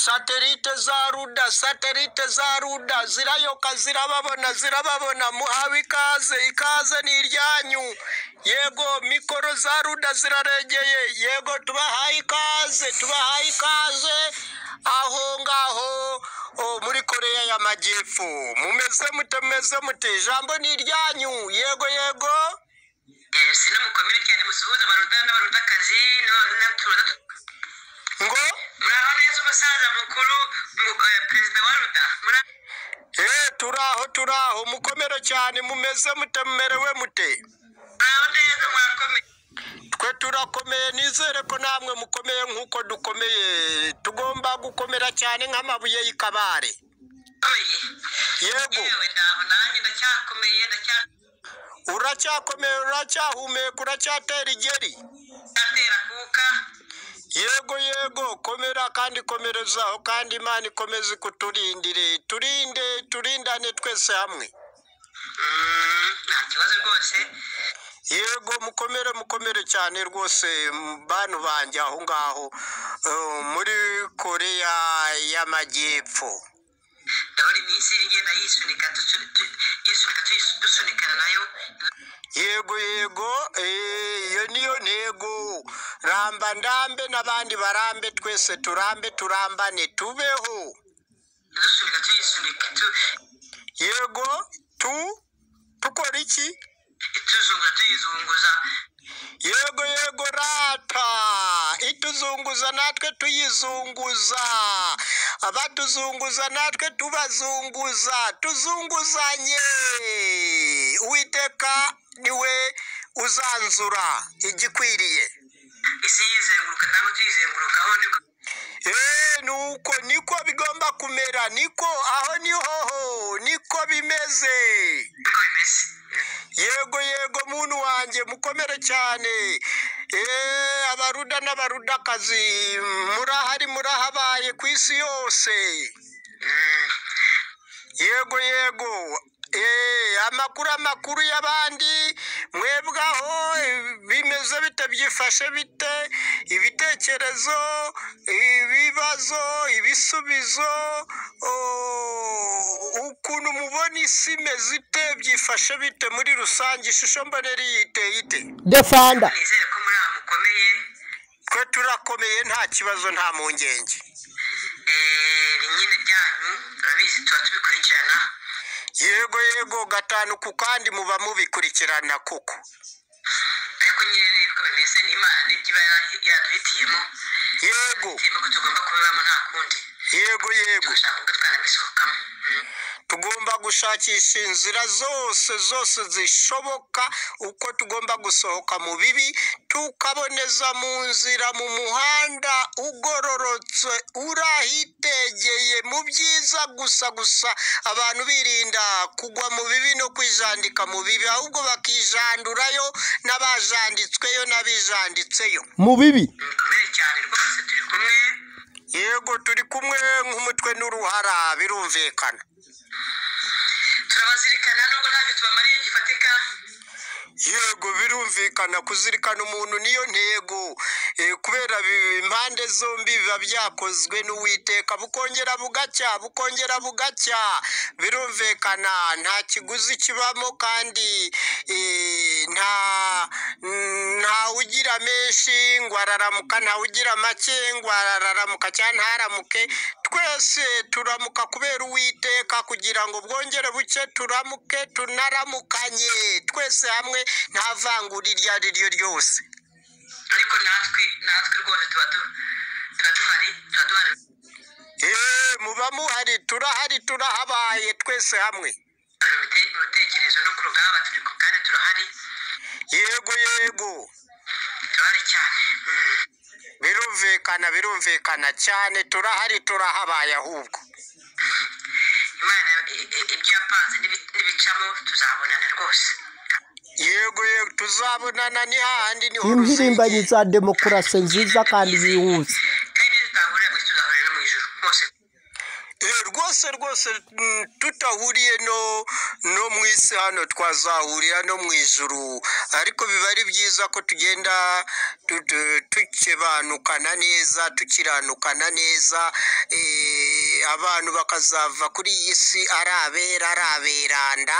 satelite za ruda satelite za ruda zirayoka zirababona zirababona muhawe ikaze ikaze ni iryanyu yego mikoro za ruda ziraregeye yego tubahaye ikaze tubahaye ikaze aho ngaho o, muri koreya y'amajyepfo mumeze mute mumeze mute ijambo ni iryanyu yego yego si mukomere cyane musuhuze abaruta n'abarutakazi n'abaruta ngo muraho neza umusaza mukuru mu- eh, perezida wa ruda Mura- eh turaho turaho mukomere cyane mumeze mute mumerewe mute muraho neza murakomeye twe turakomeye nizere ko namwe mukomeye nk'uko dukomeye tugomba gukomera cyane nk'amabuye y'ikabare Komeye. yego yewe ndaho nanjye ndacyakomeye ndacyatera uracyakomeye uracyahumeka uracyatera igeri kuka yego yego komera kandi komerezaho kandi imana ikomeze ikuturindire turinde turindane twese hamwe Mm, nta kibazo rwose yego mukomere mukomere cyane rwose m- bantu banjye aho ngaho eh, muri koreya y'amajyepfo ndabona iminsi iri igenda yisunika tusu- tu- yisunika tuyis- dusunikana nayo yego yego eh, iyo niyo ntego ramba ndambe n'abandi barambe twese turambe turambane tubeho dusunika tuyisunika tu- yego tu tukora iki tuzunguza tuyizunguza yego yego rata ituzunguza natwe tuyizunguza abatuzunguza natwe tubazunguza tuzunguzanye uwiteka niwe uzanzura igikwiriye isi yizenguruka ntabwo tuyizengurukaho niko Eh, nuko niko bigomba kumera niko aho niho ho niko bimeze niko bimeze yego yego muntu wanjye mukomere cyane Eh, abaruda n'abarudakazi murahari murahabaye ku isi yose Mm, yego yego Eh, amakuru amakuru y'abandi mwebwaho eh, bimeze bite byifashe bite ibitekerezo ibibazo ibisubizo oh, ukuntu mubona isi imeze ite byifashe bite muri rusange ishusho mbonera iyi iteye ite defanda nizere ko muri aha mukomeye twe turakomeye nta kibazo nta mpungenge Eh, ni nyine byanyu turabizi tuba tubikurikirana yego yego gatanu ku kandi muba mubikurikirana koko ariko nyine niko bimeze ni imana nibyo iba ya- yaduhitiyemo yego hitiyemo ko tugomba kubibamo nta kundi yego yego tugashaka ubwo twanabisohokamo Mm. tugomba gushakisha inzira zose zose zishoboka uko tugomba gusohoka mu bibi tukaboneza mu nzira mu muhanda ugororotse urahitegeye mu byiza gusa gusa abantu birinda kugwa mu bibi no kwijandika mu bibi ahubwo bakijandurayo n'abajanditsweyo n'abijanditseyo mu bibi mukomere cyane rwose turi kumwe yego turi kumwe nk'umutwe n'uruhara birumvikana turabazirikana nubwo ntabyo tubamariye gifatika yego birumvikana kuzirikana umuntu niyo ntego Eh, kubera bi- impande zombi biba byakozwe n'uwiteka bukongera bugacya bukongera bugacya birumvikana nta kiguzi kibamo kandi eh, nta nta ugira menshi ngo araramuka nta ugira make ngo araramuka cyangwa ntaramuke twese turamuka kubera uwiteka kugira ngo bwongere buke turamuke tunaramukanye twese hamwe nta vangura iryo ari ryo ryose ariko natwe natwe rwose tuba du- tuba duhari tuba duhari Eee, muba muhari turahari turahabaye twese hamwe mu bite- mu bitekerezo no ku rugamba turi ku kandi turahari yego yego turahari cyane Mm. birumvikana birumvikana cyane turahari turahabaye ahubwo imana i- i- ibyo yapanze n'ibi- n'ibicamo tuzabonana rwose yego yego tuzabonana ni hahandi niho impirimbanyi ruzingiye za demokarasi nziza kandi yihuse kandi nitutahurira mu isi tuzahurira no mu ijoro bose Eh, rwose rwose mm, tutahuriye no no mu isi hano twazahurira no mu ijuru ariko biba ari byiza ko tugenda tu- tu- tukebanukana neza tukiranukana neza eh, abantu bakazava kuri iyi si ari abera ari aberanda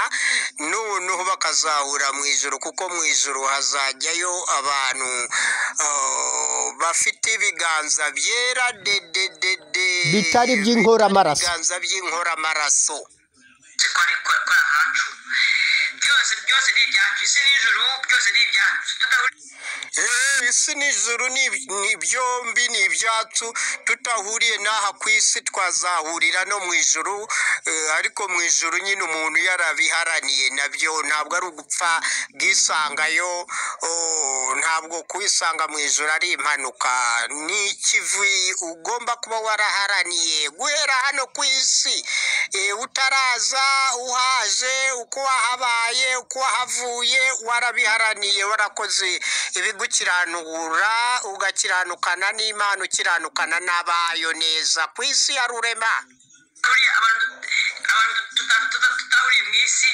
noneho bakazahura mu ijuru kuko mu ijuru hazajyayo abantu ah, bafite ibiganza byera dededede Bitari iby'inkoramaraso. ibiganza by'inkoramaraso ko ari ko ko ari ahacu byose byose ni ibyacu isi n'ijuru byose ni ibyacu tudahuriye Eh, isi n'ijuru ni ni byombi ni ibyacu tutahuriye n'aha ku isi twazahurira no mu ijuru eh, ariko mu ijuru nyine umuntu yarabiharaniye nabyo ntabwo ari ugupfa bwisangayo oh, ntabwo kwisanga mu ijuru ari impanuka ni ikivi ugomba kuba waraharaniye guhera hano ku isi eh, utaraza uhaje uko wahabaye uko wahavuye warabiharaniye warakoze ibigukiranura ugakiranukana n'imana ukiranukana n'abayo neza ku isi ya rurema abantu abantu tuta- tuta- tutahuriye mu isi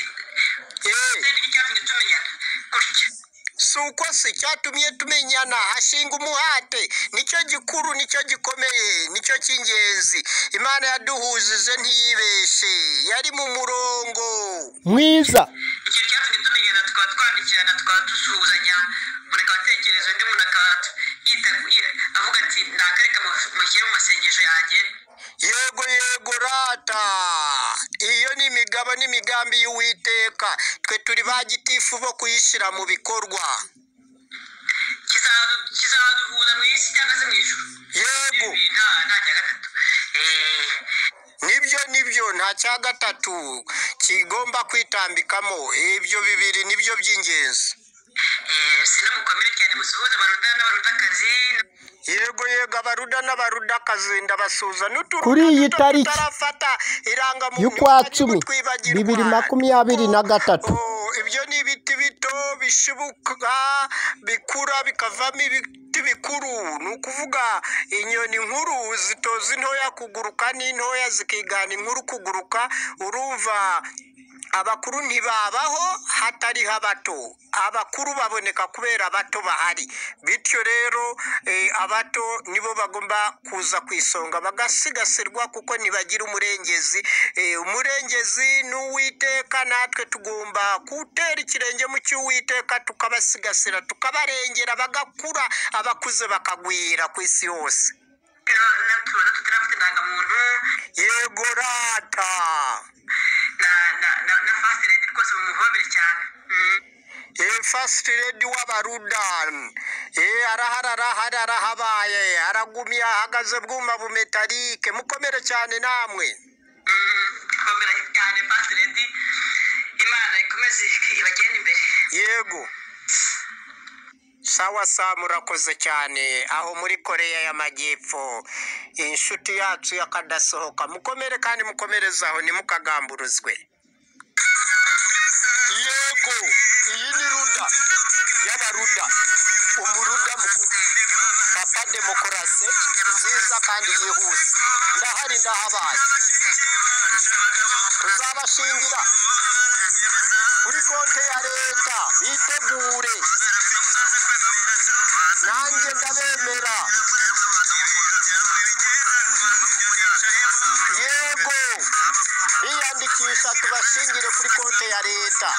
Eh. tutari icyatumye tumenyana gutya si uko si cyatumye tumenyana ashinga umuhate nicyo gikuru nicyo gikomeye nicyo cy'ingenzi imana yaduhujije ntiyibeshe yari mu murongo mwiza ikintu cyatumye tumenyana tukaba twandikirana tukaba dusuhuzanya buri kabatekerezo undi muntu akaba yita yi- avuga ati nakareka mushyire mu masengesho yanjye yego yego rata iyo ni imigabo n'imigambi y'uwiteka twe turi ba gitifu bo kuyishyira mu bikorwa kizaza kizaduhuza mu isi cyangwa se mu ijuru yego Ibi nta nta cya gatatu Eh, nibyo nibyo nta cya gatatu kigomba kwitambikamo ibyo bibiri nibyo by'ingenzi eh, sinamukomere cyane musuhuze abaruta n'abarutakazi yego yego abaruda n'abarudakazi ndabasuza n'uturuda Kuri iyi duto tariki tutarafata irangamuntu y'ukwa bari cumi, kutwibagirwa. bibiri makumyabiri na gatatu. Oh, ibyo ni ibiti bito bishibuka bikura bikavamo ibiti bikuru ni ukuvuga inyoni nkuru zitoza intoya kuguruka n'intoya zikigana inkuru kuguruka urumva abakuru ntibabaho hatariho abato abakuru baboneka kubera abato bahari bityo rero eh, abato nibo bagomba kuza ku isonga bagasigasirwa kuko ntibagira umurengezi Eh, umurengezi ni uwiteka natwe tugomba gutera ikirenge mu cy'uwiteka tukabasigasira tukabarengera bagakura abakuze bakagwira ku isi yose n'uturuda tutarafite indangamuntu yego rata na na na na fasite redi rwose mumuhobere cyane Mm. Eh, first lady w'abarudan Eh, arahara arahari arahabaye aragumye ahagaze bwuma bumetarike mukomere cyane namwe Mm, komera cyane fasite redi imana ikomeze ibagende imbere yego sawa sawa murakoze cyane aho muri koreya y'amajyepfo inshuti yacu yakadasohoka mukomere kandi mukomerezaho ntimukagamburuzwe yego iyi ni ruda y'abaruda umuruda mukuru papa demokarasi nziza kandi yihuse ndahari ndahabaye tuzabashingira kuri konti ya leta bitegure nanjye ndabemera yego biyandikisha tubashingire kuri konti ya leta